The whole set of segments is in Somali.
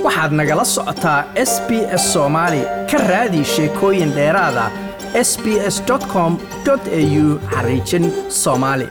waxaad nagala socotaa s b s soomaali ka raadi sheekooyin dheeraada s b s com au xariijin soomaali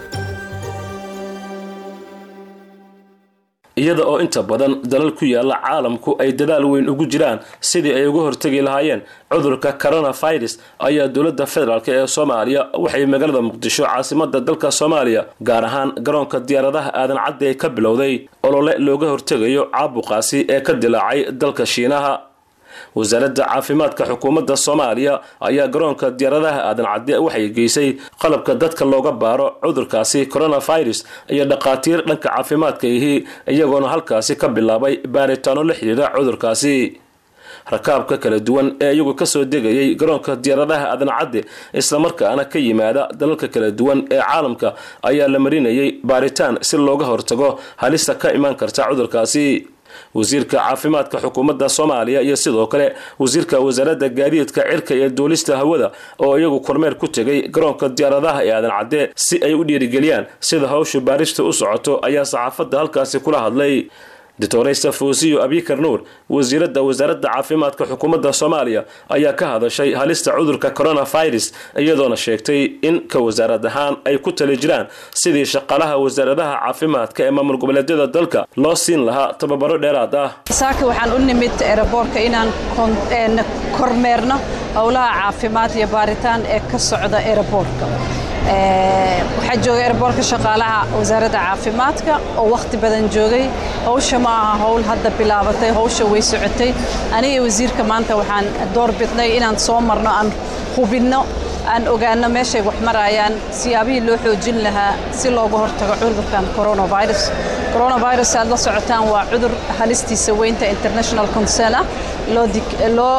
iyada oo inta badan dalal ku yaala caalamku ay dadaal weyn ugu jiraan sidii ay uga hortegi lahaayeen cudurka coronavirus ayaa dowladda federaalk ee soomaaliya waxay magaalada muqdisho caasimada dalka soomaaliya gaar ahaan garoonka diyaaradaha aadan cadde ka bilowday olole looga hortegayo caabuqaasi ee ka dilaacay dalka shiinaha wasaaradda caafimaadka xukuumadda soomaaliya ayaa garoonka diyaaradaha aadan cadde waxay geysay qalabka dadka looga baaro cudurkaasi coronavirus iyo dhakhaatiir dhanka caafimaadka ihi iyagoona halkaasi ka bilaabay baaritaano la xidhiira cudurkaasi rakaabka kala duwan ee iyagu kasoo degayay garoonka diyaaradaha aadan cadde islamarkaana ka yimaada dalalka kala duwan ee caalamka ayaa la marinayay baaritaan si looga hortago halista ka imaan karta cudurkaasi wasiirka caafimaadka xukuumadda soomaaliya iyo sidoo kale wasiirka wasaaradda gaadiidka cirka iyo duulista hawada oo iyagu kormeer ku tegay garoonka diyaaradaha ee aadan cadde si ay u dhiirigeliyaan sida hawsha baarista u socoto ayaa saxaafadda halkaasi kula hadlay doctoraysa fawsiyo abikar nuur wasiiradda wasaaradda caafimaadka xukuumadda soomaaliya ayaa ka hadashay halista cudurka coronavirus iyadoona sheegtay in ka wasaarad ahaan ay ku tali jiraan sidii shaqaalaha wasaaradaha caafimaadka ee maamul goboleedyada dalka loo siin lahaa tababaro dheeraad ah saaka waxaan u nimid eraboorka inaan kormeerno howlaha caafimaad iyo baaritaan ee ka socda eraboorka waxaa joogay eraboorka shaqaalaha wasaaradda caafimaadka oo wakhti badan joogay hawsha ma aha howl hadda bilaabatay hawsha way socotay aniga wasiirka maanta waxaan door bidnay inaan soo marno aan hubinno aan ogaano meeshay wax marayaan siyaabihii loo xoojin lahaa si looga hortago cudurkan coronavirus coronavirus aad la socotaan waa cudur halistiisa weynta international concern ah loo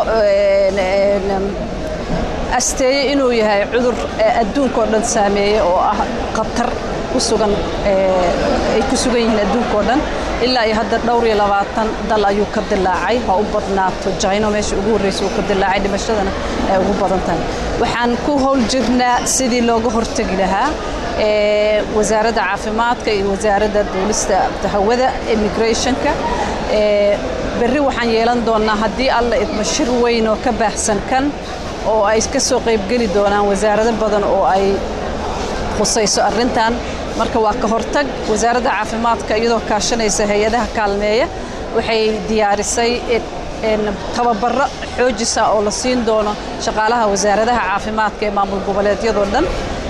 asteeyey inuu yahay cudur adduunkao dhan saameeyey oo ah khatar ku sugan ay ku sugan yihiin adduunkao dhan ilaa iyo hadda dhowr iyo labaatan dal ayuu ka dilaacay ha u badnaato jayno meesha ugu horreysa uu ka dilaacay dhimashadana ay ugu badan tahay waxaan ku howl jirnaa sidii looga hortegi lahaa wasaaradda caafimaadka iyo wasaaradda duulista hawada immigrationka berri waxaan yeelan doonnaa haddii alla idmo shir weyn oo ka baahsan kan oo ay ka soo qaybgeli doonaan wasaarado badan oo ay khusayso arrintan marka waa ka hortag wasaaradda caafimaadka iyadoo kaashanaysa hay-adaha kaalmeeya waxay diyaarisay tababaro xoojisa oo la siin doono shaqaalaha wasaaradaha caafimaadka ee maamul goboleedyadoo dhan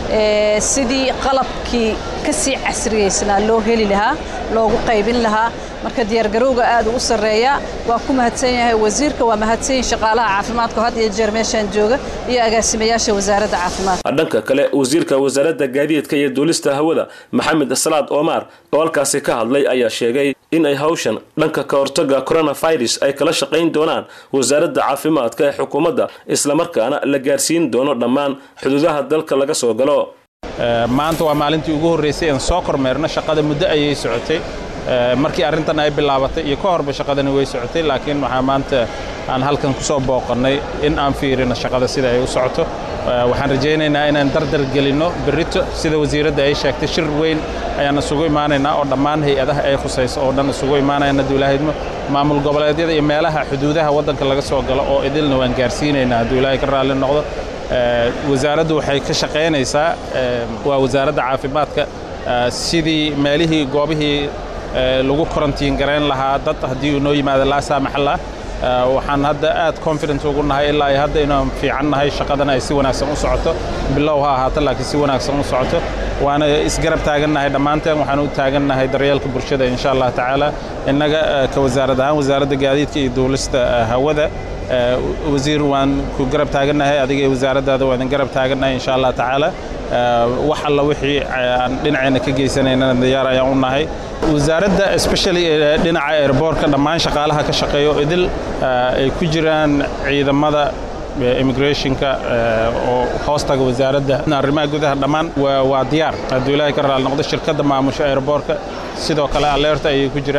sidii qalabkii ka sii casriyaysnaa loo heli lahaa loogu qaybin lahaa marka diyaargarowga aad u sarreeya waa ku mahadsan yahay wasiirka waa mahadsan yihin shaqaalaha caafimaadka had iyo jeer meeshaan jooga iyo agaasimayaasha wasaaradda caafimaadka dhanka kale wasiirka wasaaradda gaadiidka iyo duulista hawada maxamed salaad omar oo halkaasi ka hadlay ayaa sheegay in ay hawshan dhanka ka hortaga coronavirus ay kala shaqayn doonaan wasaaradda caafimaadka ee xukuumadda islamarkaana la gaarsiin doono dhammaan xuduudaha dalka laga soo galo maanta waa maalintii ugu horraysay aan soo kormeerno shaqada muddo ayay socotay markii arrintan ay bilaabatay iyo ka horba shaqadani way socotay laakiin waxaa maanta aan halkan ku soo booqannay in aan fiirino shaqada sida ay u socoto waxaan rajaynaynaa inaan dardar gelinno berrito sida wasiiradda ay sheegtay shir weyn ayaan isugu imaanaynaa oo dhammaan hay-adaha ay khusayso oo dhan isugu imaanayaan hadduu ilaahay idmo maamul goboleedyada iyo meelaha xuduudaha waddanka laga soo galo oo idilna waan gaarsiinaynaa hadduu ilaahay ka raalli noqdo wasaaraddu waxay ka shaqaynaysaa waa wasaaradda caafimaadka sidii meelihii goobihii lagu korantiin garayn lahaa dad haddii uu noo yimaado laa saamaxallah waxaan hadda aad confident ugu nahay ilaa ay hadda inaan fiican nahay shaqadana ay si wanaagsan u socoto bilow ha ahaato laakiin si wanaagsan u socoto waana isgarab taagannahay dhammaanteen waxaan u taagannahay daryeelka bulshada insha allah tacaala innaga ka wasaarad ahaan wasaaradda gaadiidka iyo duulista hawada wasiir waan ku garab taagannahay adiga iyo wasaaraddaada waan idin garab taagannahay insha allah tacaala wax alla wixii aan dhinaceenna ka geysanaynana diyaar ayaan u nahay wasaaradda especially dhinaca airboortka dhammaan shaqaalaha ka shaqeeyo idil ay ku jiraan ciidamada immigrationka oo hoostaga wasaaradda arrimaha gudaha dhammaan waa diyaar hadduu ilaahay ka raali noqdo shirkadda maamusho airboortka sidoo kale alerta ayay ku jiraan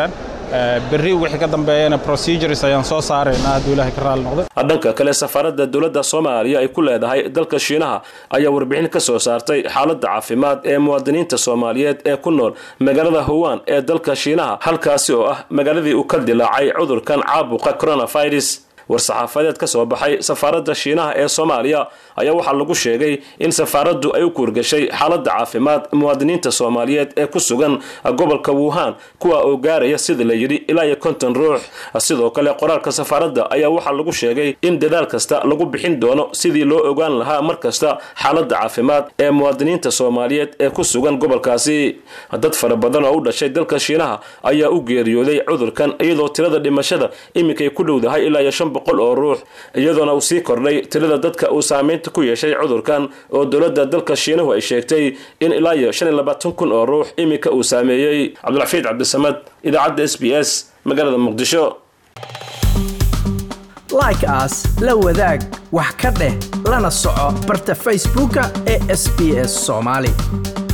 berri wixii ka dambeeyana procedures ayaan soo saaraynaa hadduu ilaahay ka raali noqdo dhanka kale safaaradda dowladda soomaaliya ay ku leedahay dalka shiinaha ayaa warbixin ka soo saartay xaaladda caafimaad ee muwaadiniinta soomaaliyeed ee ku nool magaalada howaan ee dalka shiinaha halkaasi oo ah magaaladii uu ka dilaacay cudurkan caabuqa coronavirus war-saxaafadeed ka soo baxay safaaradda shiinaha ee soomaaliya ayaa waxaa lagu sheegay in safaaraddu ay u kuurgashay xaaladda caafimaad muwaadiniinta soomaaliyeed ee ku sugan gobolka wuhan kuwa oo gaaraya sida la yidhi ilaa iyo konton ruux sidoo kale qoraalka safaaradda ayaa waxaa lagu sheegay in dadaal kasta lagu bixin doono sidii loo ogaan lahaa mar kasta xaaladda caafimaad ee muwaadiniinta soomaaliyeed ee ku sugan gobolkaasi dad fara badan oo u dhashay dalka shiinaha ayaa u geeriyooday cudurkan iyadoo tirada dhimashada iminkay ku dhowdahay ilaa iyo shan boqol oo ruux iyadoona uu sii kordhay tirada dadka uu saameynta ku yeeshay cudurkan oo dowladda dalka shiinuhu ay sheegtay in ilaa iyo shan iyo labaatan kun oo ruux iminka uu saameeyey cabdilxafiid cabdisamad idaacadda s b s magaalada muqdisho like aas la wadaag wax ka dheh lana soco barta facebooka ee sb s soomaali